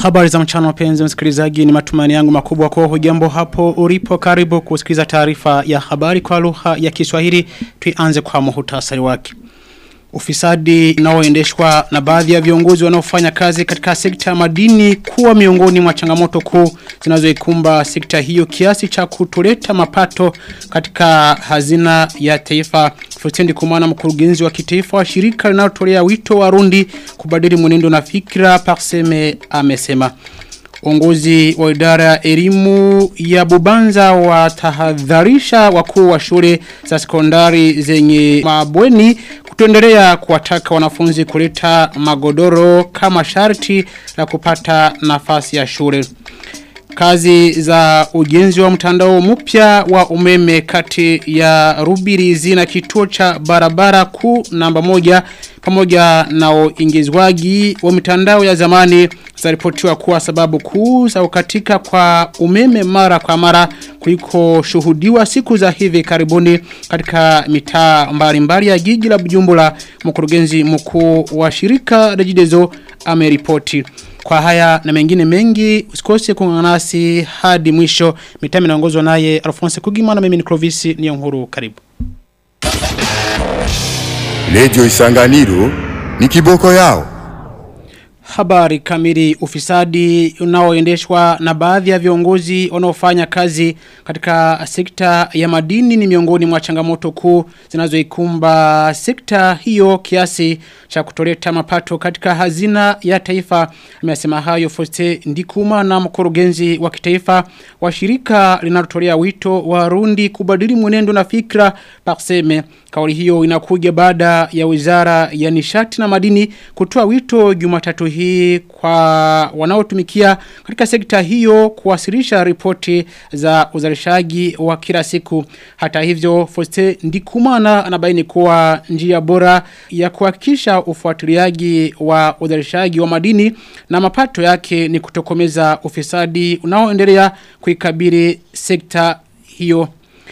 Habari za mchana wapenzi msikilizaji ni matumani yangu makubwa kwa hujambo hapo ulipo karibu kusikiliza taarifa ya habari kwa lugha ya Kiswahili tuanze kwa muhtasari wake. Ufisadi unaoendeshwa na baadhi ya viongozi wanaofanya kazi katika sekta ya madini kuwa miongoni mwa changamoto kuu zinazoikumba sekta hiyo kiasi cha kutoleta mapato katika hazina ya taifa. Futendi kumana mkurugenzi wa kitaifa wa shirika linalotolea wito wa Rundi kubadili mwenendo na fikra Parseme amesema. Uongozi wa idara ya elimu ya Bubanza watahadharisha wakuu wa shule za sekondari zenye mabweni kutuendelea kuwataka wanafunzi kuleta magodoro kama sharti la kupata nafasi ya shule. Kazi za ujenzi wa mtandao mpya wa umeme kati ya Rubirizi na kituo cha barabara kuu namba moja pamoja na uingizwaji wa mitandao ya zamani zaripotiwa kuwa sababu kuu za ukatika kwa umeme mara kwa mara kuliko shuhudiwa siku za hivi karibuni katika mitaa mbalimbali ya jiji la Bujumbura mkurugenzi mkuu wa shirika Rejidezo ameripoti kwa haya na mengine mengi usikose kuungana nasi hadi mwisho mitami inaongozwa naye Alphonse Kugima na mimi ni Clovis Niyonkuru karibu Radio Isanganiro ni kiboko yao. Habari kamili ufisadi unaoendeshwa na baadhi ya viongozi wanaofanya kazi katika sekta ya madini ni miongoni mwa changamoto kuu zinazoikumba sekta hiyo kiasi cha kutoleta mapato katika hazina ya taifa. Amesema hayo Foste Ndikuma na mkurugenzi wa kitaifa wa shirika linalotolea wito wa Rundi kubadili mwenendo na fikra Parseme. Kauli hiyo inakuja baada ya Wizara ya Nishati na Madini kutoa wito Jumatatu hii kwa wanaotumikia katika sekta hiyo kuwasilisha ripoti za uzalishaji wa kila siku. Hata hivyo Foste Ndikumana anabaini kuwa njia bora ya kuhakikisha ufuatiliaji wa uzalishaji wa madini na mapato yake ni kutokomeza ufisadi unaoendelea kuikabili sekta hiyo.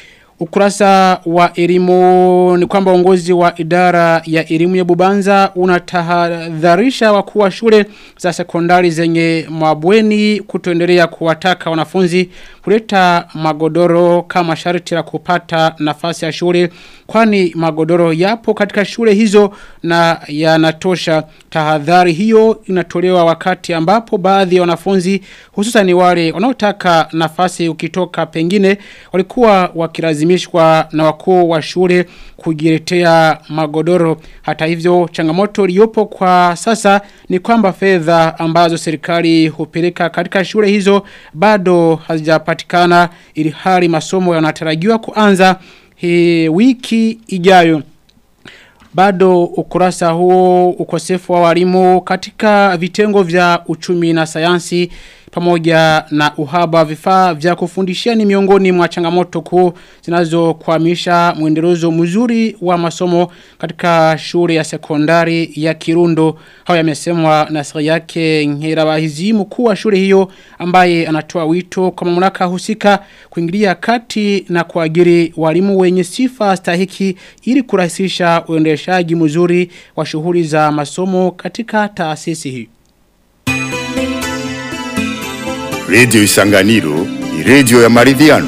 Ukurasa wa elimu ni kwamba uongozi wa idara ya elimu ya Bubanza unatahadharisha wakuu wa shule za sekondari zenye mabweni kutoendelea kuwataka wanafunzi kuleta magodoro kama sharti la kupata nafasi ya shule kwani magodoro yapo katika shule hizo na yanatosha tahadhari hiyo inatolewa wakati ambapo baadhi ya wanafunzi hususan wale wanaotaka nafasi ukitoka pengine walikuwa wakilazimishwa na wakuu wa shule kujiletea magodoro hata hivyo changamoto iliyopo kwa sasa ni kwamba fedha ambazo serikali hupeleka katika shule hizo bado hazijapatikana ili hali masomo yanatarajiwa kuanza he, wiki ijayo bado ukurasa huo ukosefu wa walimu katika vitengo vya uchumi na sayansi pamoja na uhaba vifaa vya kufundishia ni miongoni mwa changamoto kuu zinazokwamisha mwendelezo mzuri wa masomo katika shule ya sekondari ya Kirundo. Hao yamesemwa na siri yake Nkerabahizi mkuu wa shule hiyo ambaye anatoa wito kwa mamlaka husika kuingilia kati na kuajiri walimu wenye sifa stahiki ili kurahisisha uendeshaji mzuri wa shughuli za masomo katika taasisi hii. Radio Isanganiro ni radio ya maridhiano.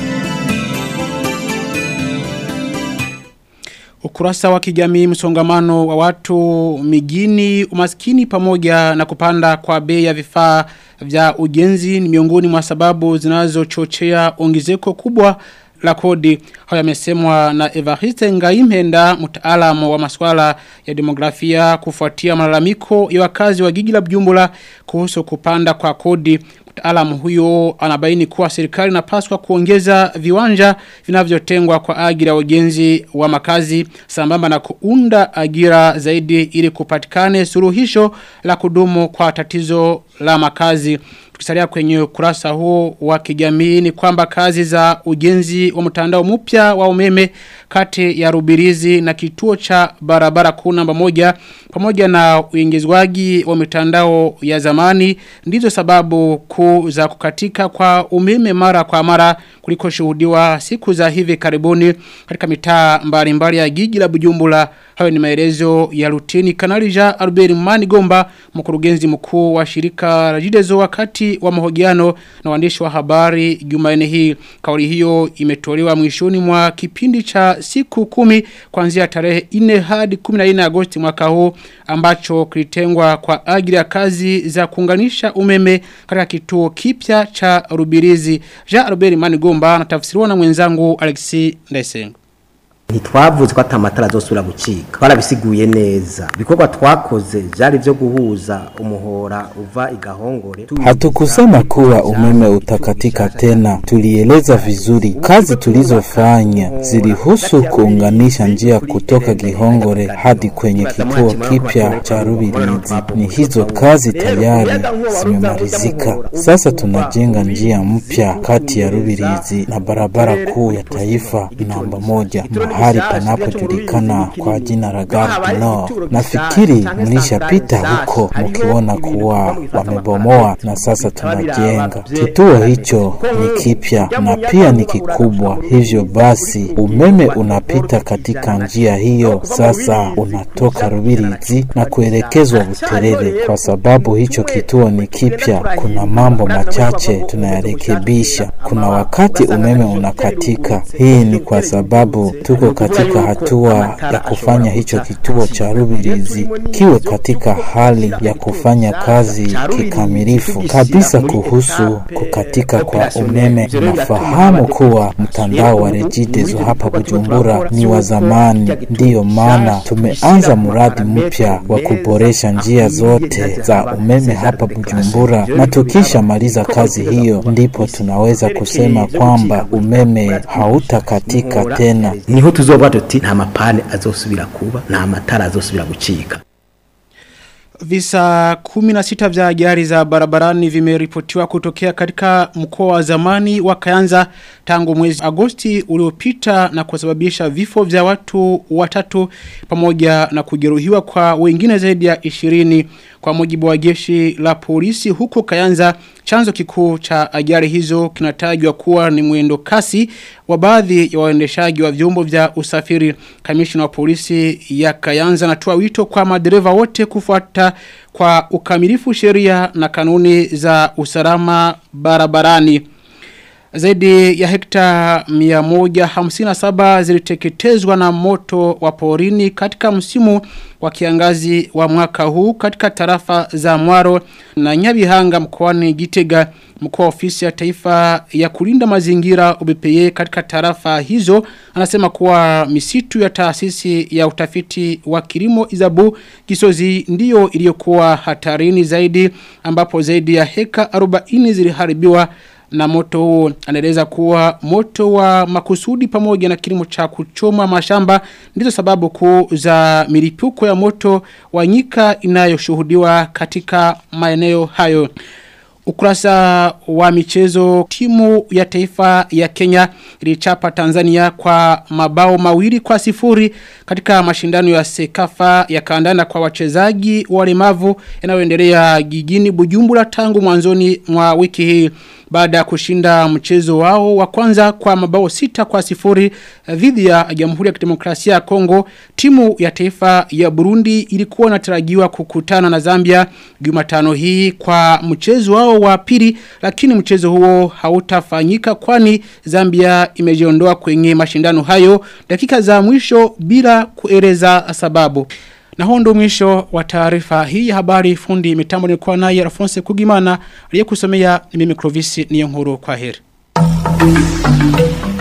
Ukurasa wa kijamii msongamano wa watu mijini umaskini pamoja na kupanda kwa bei ya vifaa vya ujenzi ni miongoni mwa sababu zinazochochea ongezeko kubwa la kodi. Haya yamesemwa na Evariste Ngaimenda mtaalamu wa masuala ya demografia kufuatia malalamiko ya wakazi wa jiji la Bujumbura kuhusu kupanda kwa kodi. Mtaalamu huyo anabaini kuwa serikali inapaswa kuongeza viwanja vinavyotengwa kwa ajili ya ujenzi wa makazi sambamba na kuunda ajira zaidi ili kupatikane suluhisho la kudumu kwa tatizo la makazi. Tukisalia kwenye ukurasa huo wa kijamii ni kwamba kazi za ujenzi wa mtandao mpya wa umeme kati ya Rubirizi na kituo cha barabara kuu namba moja pamoja na uingizwaji wa mitandao ya zamani ndizo sababu kuu za kukatika kwa umeme mara kwa mara kuliko shuhudiwa siku za hivi karibuni katika mitaa mbalimbali ya jiji la Bujumbura Hayo ni maelezo ya Luteni Kanali Jean Albert Manigomba mkurugenzi mkuu wa shirika Rajidezo wakati wa mahojiano na waandishi wa habari Jumanne hii. Kauli hiyo imetolewa mwishoni mwa kipindi cha siku kumi kuanzia tarehe 4 hadi 14 Agosti mwaka huu ambacho kilitengwa kwa ajili ya kazi za kuunganisha umeme katika kituo kipya cha Rubirizi. Jean Albert Manigomba anatafsiriwa na mwenzangu Alexis Ndesengo ntitwavuze ko atamatara azosubira gucika barabisiguye neza ibikorwa twakoze byari byo guhuza umuhora uva igahongore Hatukusema kuwa umeme utakatika tena, tulieleza vizuri. Kazi tulizofanya zilihusu kuunganisha njia kutoka Gihongore hadi kwenye kituo kipya cha Rubirizi. Ni hizo kazi tayari zimemalizika. Sasa tunajenga njia mpya kati ya Rubirizi na barabara kuu ya taifa namba moja mahali panapojulikana kwa jina la Gare du Nord. Nafikiri mlishapita huko mkiona kuwa wamebomoa na sasa tunajenga. Kituo hicho ni kipya na pia ni kikubwa, hivyo basi umeme unapita katika njia hiyo. Sasa unatoka Rubirizi na kuelekezwa Buterere. Kwa sababu hicho kituo ni kipya, kuna mambo machache tunayarekebisha. Kuna wakati umeme unakatika. Hii ni kwa sababu tuko katika hatua ya kufanya hicho kituo cha Rubirizi kiwe katika hali ya kufanya kazi kikamilifu kabisa. Kuhusu kukatika kwa umeme, nafahamu kuwa mtandao wa Regideso hapa Bujumbura ni wa zamani, ndiyo maana tumeanza mradi mpya wa kuboresha njia zote za umeme hapa Bujumbura, na tukishamaliza kazi hiyo ndipo tunaweza kusema kwamba umeme hautakatika tena. niho tuzoba tuti nta mapane azosubira kuba nta matara azosubira gucika Visa 16 vya ajali za barabarani vimeripotiwa kutokea katika mkoa wa zamani wa Kayanza tangu mwezi Agosti uliopita na kusababisha vifo vya watu watatu pamoja na kujeruhiwa kwa wengine zaidi ya 20 kwa mujibu wa jeshi la polisi huko Kayanza chanzo kikuu cha ajali hizo kinatajwa kuwa ni mwendo kasi wa baadhi ya waendeshaji wa vyombo vya usafiri kamishna wa polisi ya Kayanza anatoa wito kwa madereva wote kufuata kwa ukamilifu sheria na kanuni za usalama barabarani zaidi ya hekta 157 ziliteketezwa na moto wa porini katika msimu wa kiangazi wa mwaka huu katika tarafa za Mwaro na Nyabihanga mkoani Gitega mkoa ofisi ya taifa ya kulinda mazingira UBPE katika tarafa hizo anasema kuwa misitu ya taasisi ya utafiti wa kilimo Izabu Kisozi ndiyo iliyokuwa hatarini zaidi ambapo zaidi ya heka 40 ziliharibiwa na moto huo anaeleza kuwa moto wa makusudi pamoja na kilimo cha kuchoma mashamba ndizo sababu kuu za milipuko ya moto wa nyika inayoshuhudiwa katika maeneo hayo. Ukurasa wa michezo timu ya taifa ya Kenya ilichapa Tanzania kwa mabao mawili kwa sifuri katika mashindano ya sekafa ya kandanda kwa wachezaji walemavu yanayoendelea gigini Bujumbura tangu mwanzoni mwa wiki hii baada ya kushinda mchezo wao wa kwanza kwa mabao sita kwa sifuri dhidi ya Jamhuri ya Kidemokrasia ya Kongo timu ya taifa ya Burundi ilikuwa inatarajiwa kukutana na Zambia Jumatano hii kwa mchezo wao wa pili lakini mchezo huo hautafanyika kwani Zambia imejiondoa kwenye mashindano hayo dakika za mwisho bila kueleza sababu na huo ndo mwisho wa taarifa hii ya habari fundi mitambo ni kwa naye Alphonse Kugimana aliyekusomea ni mimi Clovis Niyonkuru kwa heri.